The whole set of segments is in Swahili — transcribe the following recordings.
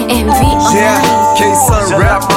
MV Yeah, online. K-Sun rap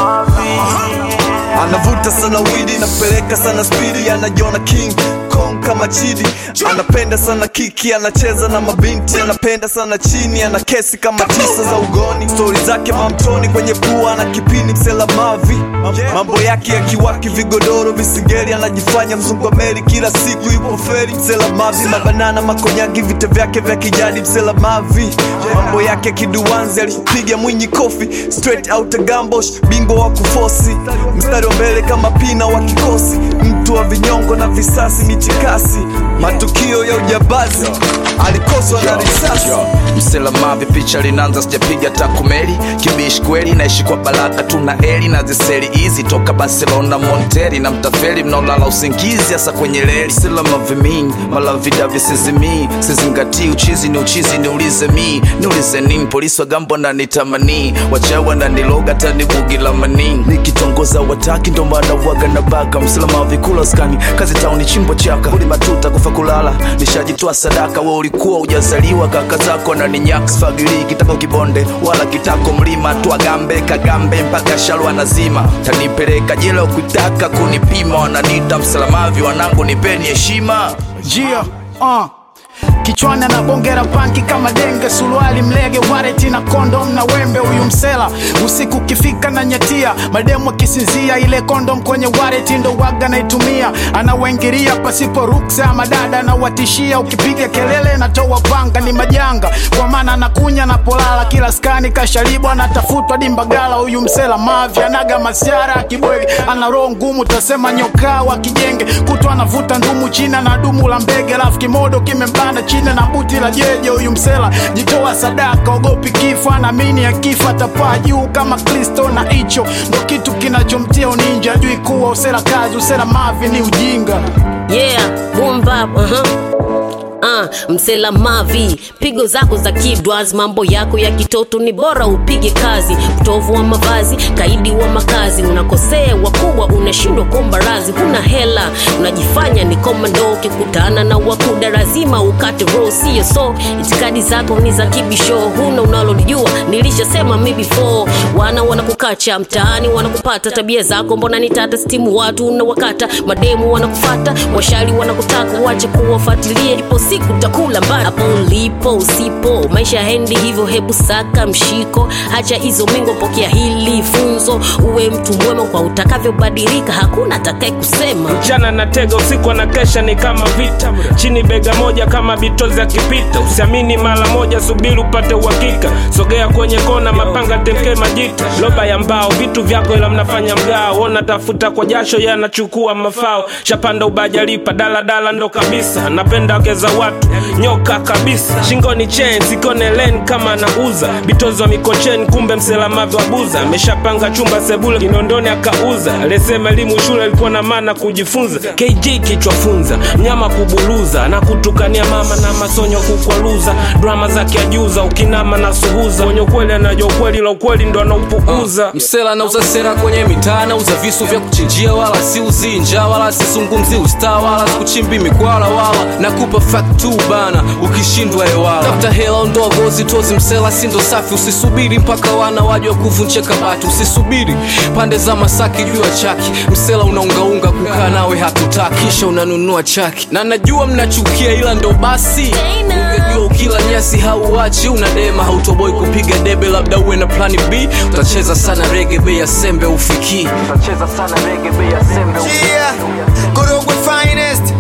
anavuta sana widi napeleka sana spidi anajiona king kong kama chidi anapenda sana kiki anacheza na mabinti anapenda sana chini ana kesi kama tisa za ugoni stori zake mamtoni kwenye pua ana kipini msela mavi mambo yake yakiwaki vigodoro visingeli anajifanya mzungu wa meli kila siku yupo feri msela mavi mabanana makonyagi vita vyake vya kijadi msela mavi mambo yake kiduanzi alipiga mwinyi kofi straight out gambosh bingwa wa kufosi mstari wa mbele kama pina wa kikosi mtu wa vinyongo na visasi michikasi matukio ya ujabazi alikoswa na risasi msela mavi picha linaanza sijapiga takumeli kibishi kweli naishi kwa baraka tuna eli na ziseli hizi toka barcelona monteri na mtafeli mnaolala usingizi hasa kwenye reli sila mavi mingi malavida visizimii sizingatii uchizi ni uchizi niulize mi niulize nini polisi wa gambo nanitamanii wachawa naniloga tanibugila manini nikitongoza wataki ndo maana waga na baka msela mavi kula skani kazi tauni chimbo chaka uli matuta kufa kulala nishajitoa sadaka we ulikuwa ujazaliwa kaka zako na ninyakfagili kitako kibonde wala kitako mlima twagambe kagambe mpaka shalwa nazima tanipeleka jela ukitaka kunipima wananiita msalamavi wanangu nipeni heshima Jia, uh. kichwani anabongera panki kama denge suruali mlege wareti na kondom na wembe huyu msela usiku ukifika na nyatia mademu akisinzia ile kondom kwenye wareti ndo waga naitumia anawaingiria pasipo ruksa madada anawatishia ukipiga kelele natoa panga ni majanga kwa maana anakunya na polala kila skani kasharibwa anatafutwa dimbagala huyu msela mavi anaga masiara kibwege ana roho ngumu tasema nyokaa wa kijenge kutwa anavuta ndumu china na dumu la mbege alafu kimodo kimembana chini na buti la jeje huyu msela jitoa sadaka ogopi kifo anaamini akifa atapaa juu kama kristo na hicho ndo kitu kinachomtia uninja jui kuwa usela kazi usela mavi ni ujinga Yeah, boom bap, uh-huh. Uh, msela mavi pigo zako za kidwas mambo yako ya kitoto ni bora upige kazi utovu wa mavazi kaidi wa makazi unakosea wakubwa unashindwa kuomba razi huna hela unajifanya ni komando ukikutana na wakuda lazima ukate roho sio so itikadi zako ni za kibisho huna unalolijua nilishasema mi before wana wanakukacha mtaani wanakupata tabia zako mbona ni tata stimu watu unawakata mademu wanakufata washari wanakutaka wache kuwafuatilia ipo siku takula mbali hapo ulipo usipo maisha hendi hivyo hebu saka mshiko hacha hizo mingo pokea hili funzo uwe mtu mwema kwa utakavyobadilika hakuna atakaye kusema mchana na tega usiku anakesha ni kama vita chini bega moja kama bitozi akipita usiamini mara moja subiri upate uhakika sogea kwenye kona mapanga temke majita loba ya mbao vitu vyako ila mnafanya mgao ona tafuta kwa jasho ye anachukua mafao shapanda ubajalipa daladala ndo kabisa napenda wake za watu nyoka kabisa shingoni chen sikone len kama anauza bitozi wa mikocheni kumbe mselamavi wa buza ameshapanga chumba sebule kinondoni akauza alisema elimu shule ilikuwa na maana kujifunza kg kichwa funza mnyama kubuluza na kutukania mama na masonyo kukwaluza drama zake ajuza ukinama na suhuza mwenye ukweli anajua ukweli la ukweli ndo anaupuuza msela nauza sera kwenye mitaa nauza visu vya kuchinjia wala si uzinja wala sizungumzi usta wala sikuchimbi mikwala wala nakupa fact tu bana ukishindwa ewala tafuta hela ondoa gozi tozi msela sindo safi usisubiri mpaka wana waje wa kuvunja kabati usisubiri pande za masaki juu ya chaki msela unaungaunga kukaa nawe hatutaki kisha unanunua chaki na najua mnachukia ila ndo basi ungejua ukila nyasi hauachi unadema hautoboi kupiga debe labda uwe na plani b utacheza sana rege bei ya sembe ufikii utacheza sana rege bei ya sembe Yeah, Korogwe finest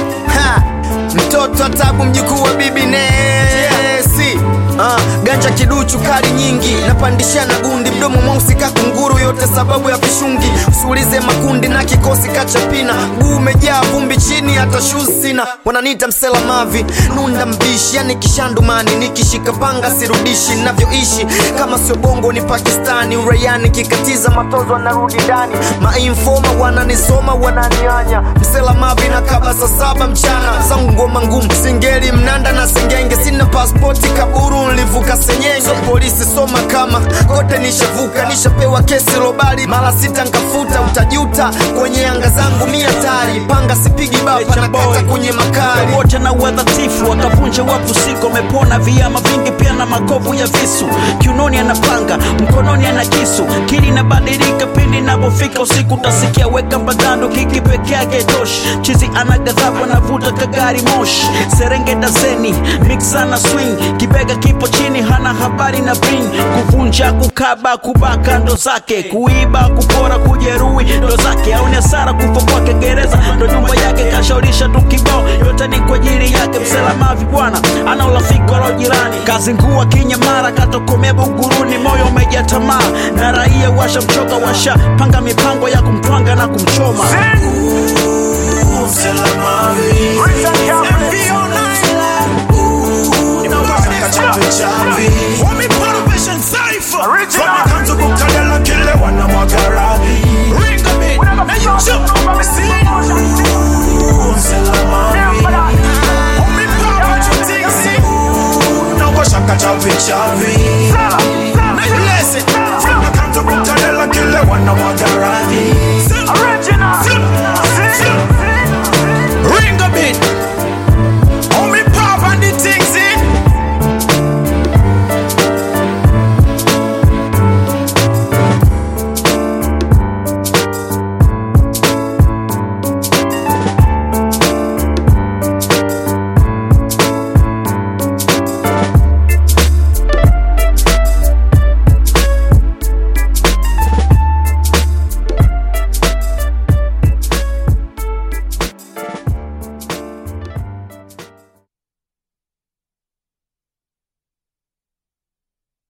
ha, mtoto wa tabu mjukuu wa bibi Nesi uh, ganja kiduchu kali nyingi napandishana gundi mdomo mweusi kakunguru yote sababu ya vishungi usiulize makundi na kikosi kachapina guu umejaa vumbi chini hata shoes sina wananiita msela mavi nunda mbishi yani kishandumani nikishika panga sirudishi navyoishi kama sio bongo ni pakistani uraiani kikatiza matozo anarudi ndani mainfoma wananisoma wananianya msela mavi na kaba saa saba mchana zangu ngoma ngumu singeli mnanda na singenge sina paspoti kaburu nlivuka senyenye so polisi soma kama kote nishavuka nishapewa kesi lobali mara sita nkafuta utajuta kwenye anga zangu mia tari panga sipigi bapa nakata kwenye makali wote na uadhatifu wakavunja wapu siku wamepona viama vingi pia na makovu ya visu kiunoni anapanga mkononi ana kisu kili inabadilika pindi inapofika usiku utasikia weka mbagando kiki peke yake toshi chizi ana ghadhabu anavuta kagari moshi serenge dazeni mixa na swing kibega kipo chini hana habari na bring kuvunja kukaba kubaka ndo zake kuiba kupora kujeruhi ndo zake aone hasara kufa kwake gereza ndo nyumba yake kashaurisha tu kibao yote ni kwa ajili yake mselamavi bwana ana urafiki wala jirani kazi ngua kinyamara katokomea buguruni moyo umejaa tamaa na raia washamchoka washa panga mipango ya kumtwanga na kumchoma Original